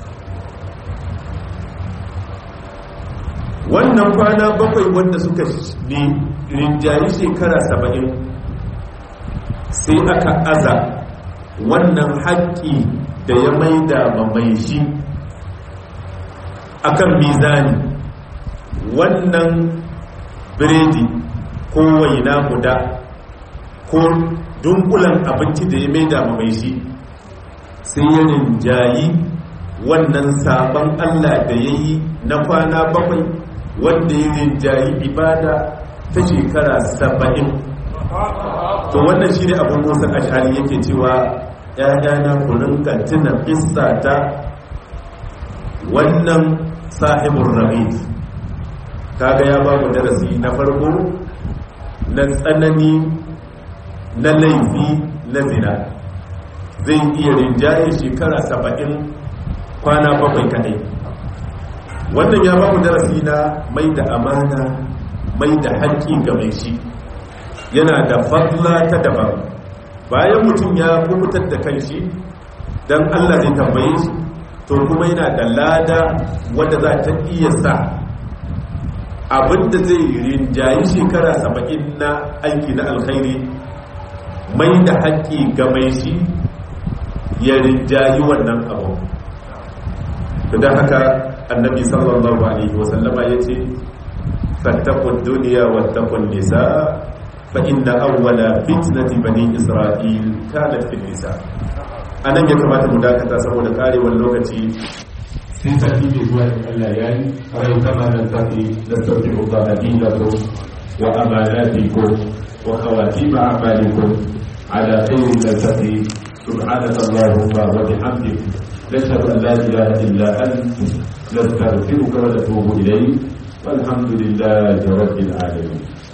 A: wannan kwana bakwai wanda suka rinjayi shekara saba'in sai aka aza wannan haƙƙi da ya maida mai shi akan mizani wannan biredi ko waina guda ko dunkulan abinci da ya maida mai shi sai ya rinjayi wannan sabon allah da ya yi na kwana bakwai wanda ya rinjayi ibada ta shekara saba'in to wannan shi ne abin musa ashari yake cewa ‘ya'yana kurin kantina isa ta wannan sahibin rabit kaga ya ba mu darasi na farko na tsanani na laifi na zina zai iya rinjaye shekara saba'in kwana bakwai kadai wannan ya ba mu darasi na mai da amana mai da haƙƙi ga mai shi yana da fadla ta daban bayan mutum ya kubutar da kanshi don allah zai tambaye shi to kuma yana da lada wadda za ta iya sa abinda zai rinjayi shekara saba'in na aiki na alkhairi mai da haƙƙi ga mai shi ya rinjayi wannan abu da haka annabi sallallahu alaihi wasallama ya ce fattakun duniya wattakun nisa fa inna awwala fitnati bani isra'il kanat fil nisa anan ya kamata mu dakata saboda karewar lokaci sai sati mai zuwa da Allah ya yi a yau kama nan sati da sauki uba adinakum wa amanatikum wa khawatim a'malikum ala khairin nasati subhanaka allahumma wa bihamdik nashhadu an la ilaha illa anta nastaghfiruka wa natubu ilayk والحمد لله رب العالمين